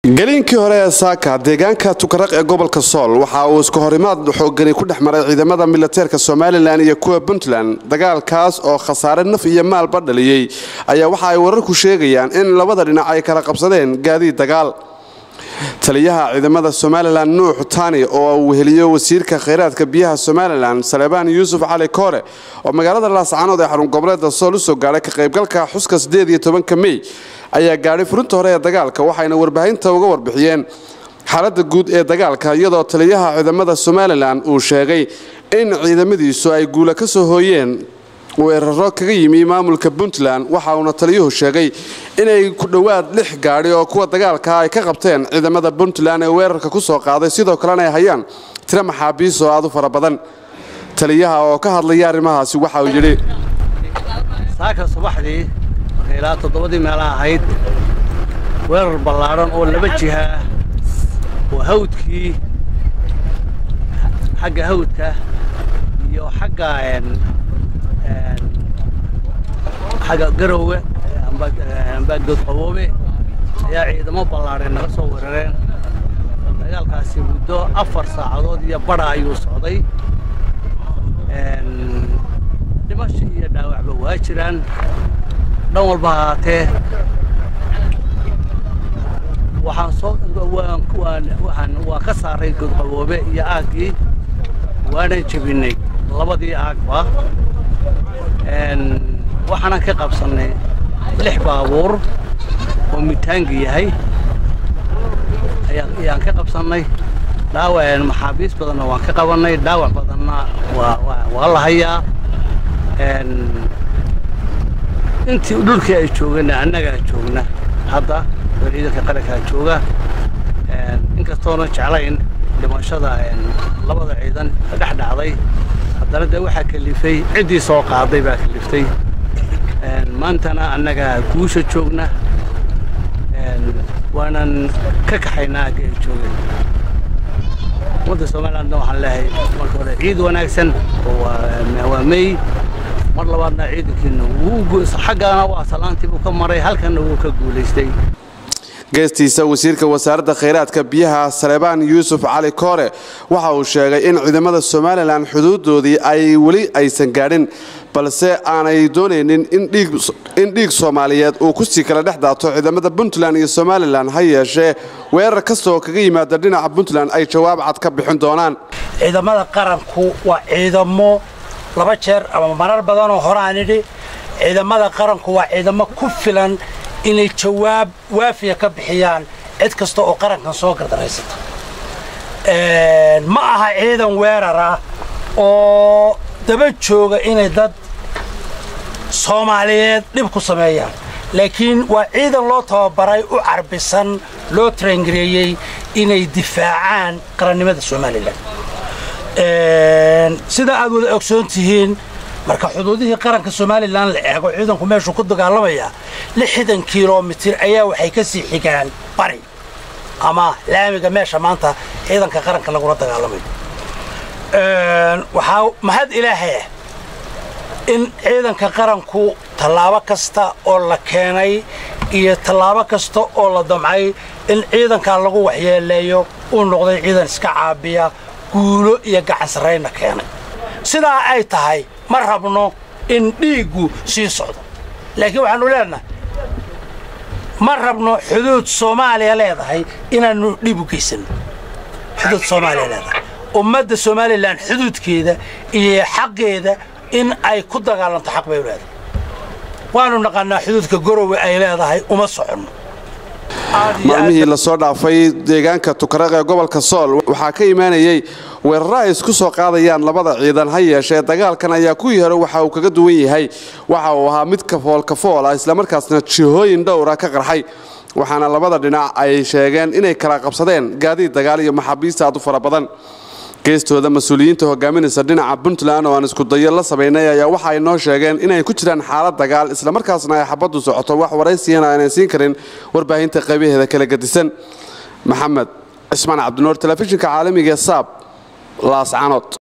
geliinkii hore ee saaka deegaanka tukaraq ee gobolka sool waxa uu iska horimaad xoogani ku dhex maray ciidamada milateerka somalilan iyo kuwa puntland dagaalkaas oo khasaare naf iyo maalba dhaliyey ayaa waxa ay wararku sheegayaan in labada dhinac ay kala qabsadeen gaadiid dagaal taliyaha ciidamada somalilan nuux tani oo uu weheliyo wasiirka khayraadka biyaha somalilan salebaan yuusuf cali koore oo magaalada laascaanood ee xarun goboleeda sool usoo gaadhay ka qaybgalka xuska ka mey ayaa gaadhay furinta hore ee dagaalka waxayna warbaahinta uga warbixiyeen xaaladda guud ee dagaalka iyadoo taliyaha ciidamada somalilan uu sheegay in ciidamadiisu ay guula ka soo hooyeen weeraro kaga yimi maamulka puntland waxa uuna taliyuhu sheegay inay ku dhowaad lix gaadhi oo kuwa dagaalka ay ka qabteen ciidamada puntland ee weerarka ku soo qaaday sidoo kalena ay hayaan tiro maxaabiis oo aad u fara badan taliyaha oo ka hadlaya arrimahaasi waxa uu yidhi saaka subaxdii markay ilaa toddobadii meelaha ahayd weerar ballaadhan oo laba jiha oo hawdkii xagga hawdka iyo xagga xagga garowga ambaagdood qaboobe ayaa ciidamo ballaadheen naga soo weerareen dagaalkaasi muddo afar saacadood iyo badha ayuu socday dhimasho iyo dhaawacba waa jiraan dhan walba ahaatee waxaan soo waan ka saaray godqaboobe iyo aaggii waanan jebinay labadii aagba waxaanan ka qabsannay lix baabuur oo mitaangi yahay ayaan ka qabsannay dhaawac maxaabiis badanna waan ka qabannay dhaawac badanna waa la hayaa intii dhulkii ay joogana annagaa joogna hadda oo ciidanka qarankaa jooga inkastoona jeclayn dhimashada labada ciidan dhex dhacday haddana dee waxaa kalifay ciddii soo qaaday baa kaliftay maantana annagaa guusha joogna waanan ka kaxaynaa agga ay joogeen ummadda somalilandna waxaan leehay marka hore ciid wanaagsan waa mey mar labaadna ciidankiina xaggaana waa salaantii buu ka maray halkanna wuu ka guulaystay geestiisa wasiirka wasaaradda khayraadka biyaha salebaan yuusuf cali koore waxa uu sheegay in ciidamada somalilan xuduudoodii ay weli aysan gaadhin balse aanay doonaynin in dhiig soomaaliyeed uu kusii kala dhex daato ciidamada puntland iyo somalilan ha yeeshee weerar kastoo kaga yimaada dhinaca puntland ay jawaab cad ka bixin doonaan ciidamada qaranku waa ciidamo laba jeer ama marar badanoo horaan idhi ciidamada qaranku waa ciidamo ku filan inay jawaab waafiya ka bixiyaan cid kasta oo qarankan soo gardaraysata ma aha ciidan weerar ah oo daba jooga inay dad soomaaliyeed dhib ku sameeyaan laakiin waa ciidan loo tababaray u carbisan loo tarangareeyey inay difaacaan qarannimada somalilan sida aad wada ogsoon tihiin marka xuduudihii qaranka somalilan la eego ciidanku meeshuu ku dagaalamayaa lixdan kilomitir ayaa waxay ka sii xigaan bari ama laamiga meesha maanta ciidanka qaranka lagula dagaalamayo waxaa mahad ilaahayah in ciidanka qaranku tallaabo kasta oo la keenay iyo tallaabo kasta oo la damcay in ciidankaa lagu waxyeeleeyo uu noqday ciidan iska caabiya guulo iyo gacansarayna keenay sidaa ay tahay ma rabno in dhiiggu sii socdo laakiin waxaannu leenahay ma rabno xuduud soomaaliya leedahay inaannu dhiib u geysanno xuduud soomaaliya leedahay ummadda somalilan xuduudkeeda iyo xaqeeda in ay ku dagaalanto xaq bay u leedahay waannu naqaannaa xuduudka gorowe ay leedahay uma soconno maalmihii lasoo dhaafay deegaanka tukaraq ee gobolka sool waxaa ka imaanayey weeraro ay isku soo qaadayaan labada ciidan ha yeeshee dagaalkan ayaa kuwii hore waxa uu kaga duwan yahay waxa uu ahaa mid kafoolkafool ah islamarkaasna jihooyin dhowra ka qarxay waxaana labada dhinac ay sheegeen inay kala qabsadeen gaadiid dagaal iyo maxaabiista aad u fara badan geestooda mas-uuliyiinta hogaaminaysa dhinaca puntland oo aan iskudayo la samaynay ayaa waxa ay noo sheegeen inay ku jiraan xaalad dagaal islamarkaasna ay xabaddu socoto wax waraysiyana aanay siin karin warbaahinta qaybaheeda kala gadisan maxamed cismaan cabdinuur telefishinka caalamiga saab laascanood